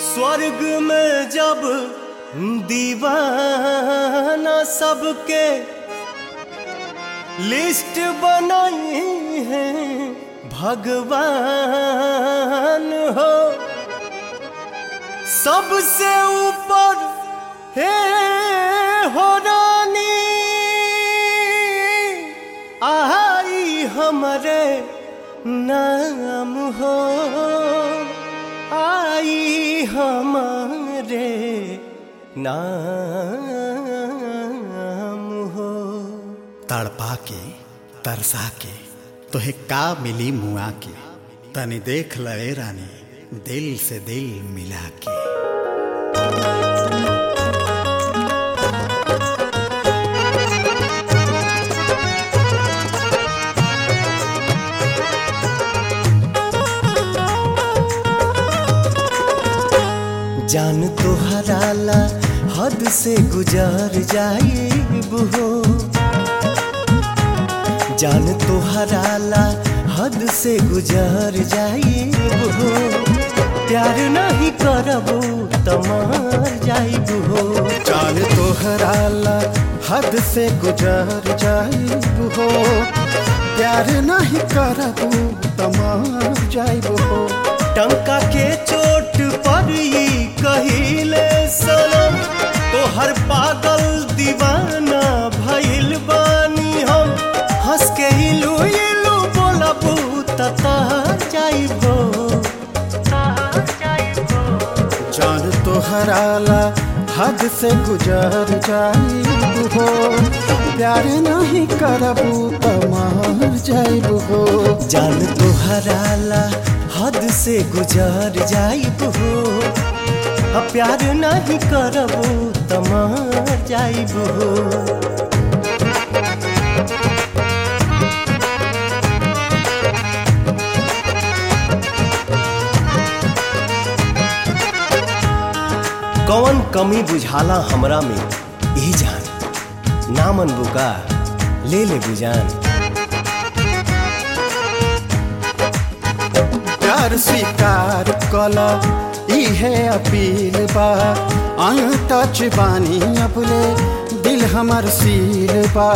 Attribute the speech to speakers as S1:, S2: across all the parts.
S1: स्वर्ग में जब दीवाना सबके लिस्ट बनाई है भगवान हो सबसे ऊपर हे हो रानी आई हमारे नाम हो आई हमारे नाम हो
S2: तड़पा के तरसा के तोहे का मिली मुआ के तनी देख लए रानी दिल से दिल मिला के
S1: जान तो हराला हद से गुजर जाइब हो जान तो हराला हद से गुजर जाइब हो प्यार नहीं करबो तमार जाइब हो
S2: चाल तोहराला हद से गुजर जाइब हो प्यार नहीं करबू तमार जाइब हो
S1: टंका के चोट पर ही कहिले सनम तो हर पागल दीवाना भइल बानी हम हंस के इलू इलू बोलबू तता जाइबो
S2: जान तोहराला हद से गुजर जाइब हो प्यार नहीं करबू तमार जाइब हो
S1: जान तो हराला हद से गुजर जाइब हो अब प्यार नहीं करबो तमार जाइब हो कौन कमी बुझाला हमरा में ए जान नामन बुका ले ले बुजान
S2: प्यार स्वीकार कला इहे अपील बा टच बानी अपने दिल हमर सील बा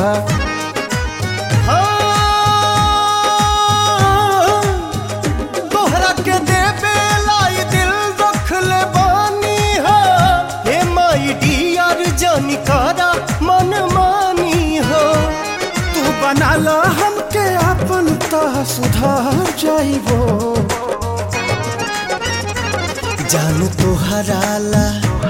S1: तोहरा के देवे लाई दिल रख ले बानी हो हे माई डियर जानी करा मन मानी हो
S2: तू बनाला हमके अपन ता सुधार जाइबो
S1: जान तो हराला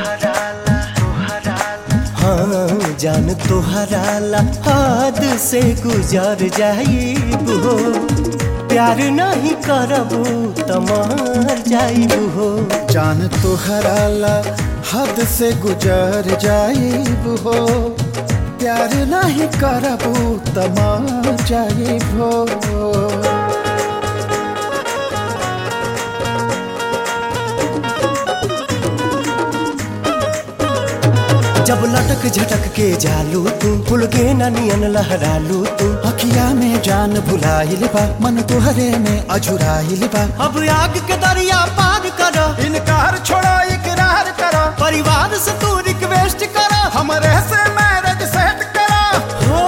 S1: हाँ जान तो हराला हाथ से गुजर जाइब हो प्यार नहीं करबो तमार जाइब हो
S2: जान तोहराला हद से गुजर जाइब हो प्यार नहीं करबू तमार जाइब हो
S1: जब लटक झटक के जालू तू फुल के नियन लहरालू तू
S2: अखिया में जान भुलाइल बा मन तुहरे में अझुराइल बा
S1: अब आग के दरिया पार कर
S2: इनकार छोड़ा इकरार करा
S1: परिवार से तू रिक्वेस्ट कर
S2: हमरे से मैरिज सेट करा
S1: हो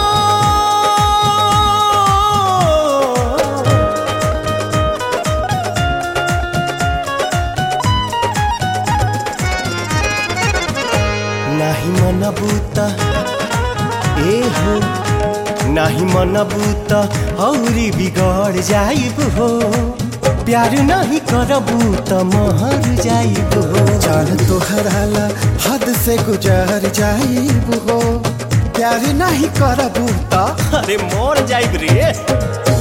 S1: नाही मन बूता ए हो नाही मन बूता औरी बिगड़ जाइब हो प्यार नहीं करबू त महर जाइब हो
S2: जान तोहराला हद से गुजर जाइब हो प्यार नहीं करबू ता
S1: अरे मोर जाइब रे